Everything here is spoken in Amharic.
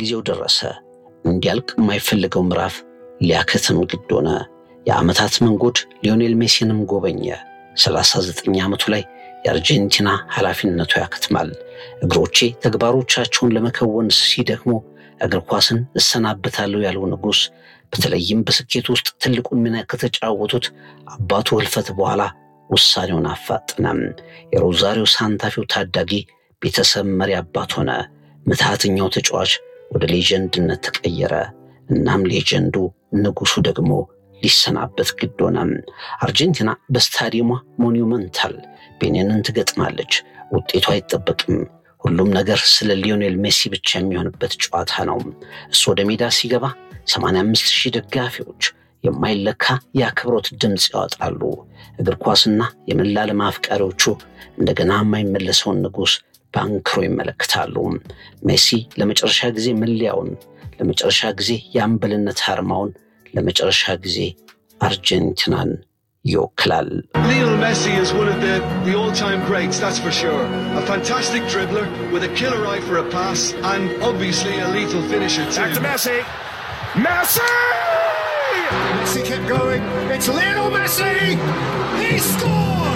ጊዜው ደረሰ። እንዲያልቅ የማይፈልገው ምዕራፍ ሊያከትም ግድ ሆነ። የዓመታት መንጎድ ሊዮኔል ሜሲንም ጎበኘ። 39 ዓመቱ ላይ የአርጀንቲና ኃላፊነቱ ያከትማል። እግሮቼ ተግባሮቻቸውን ለመከወን ሲደክሙ እግር ኳስን እሰናበታለሁ ያለው ንጉሥ በተለይም በስኬት ውስጥ ትልቁን ሚና ከተጫወቱት አባቱ ህልፈት በኋላ ውሳኔውን አፋጠነም። የሮዛሪዮ ሳንታፌው ታዳጊ ቤተሰብ መሪ አባት ሆነ። ምትሃተኛው ተጫዋች ወደ ሌጀንድነት ተቀየረ። እናም ሌጀንዱ ንጉሱ ደግሞ ሊሰናበት ግድ ሆነ። አርጀንቲና በስታዲየሟ ሞኒመንታል ቤኒንን ትገጥማለች። ውጤቱ አይጠበቅም። ሁሉም ነገር ስለ ሊዮኔል ሜሲ ብቻ የሚሆንበት ጨዋታ ነው። እሱ ወደ ሜዳ ሲገባ 85 ሺህ ደጋፊዎች የማይለካ የአክብሮት ድምፅ ያወጣሉ። እግር ኳስና የመላለም አፍቃሪዎቹ እንደገና የማይመለሰውን ንጉሥ በአንክሮ ይመለከታሉ። ሜሲ ለመጨረሻ ጊዜ መለያውን፣ ለመጨረሻ ጊዜ የአምበልነት አርማውን፣ ለመጨረሻ ጊዜ አርጀንቲናን ይወክላል። Lionel Messi is one of the, the all-time greats, that's for sure. A fantastic dribbler with a killer eye for a pass and obviously a lethal finisher Back to too. Messi. Messi! Messi kept going. It's Lionel Messi. He scores.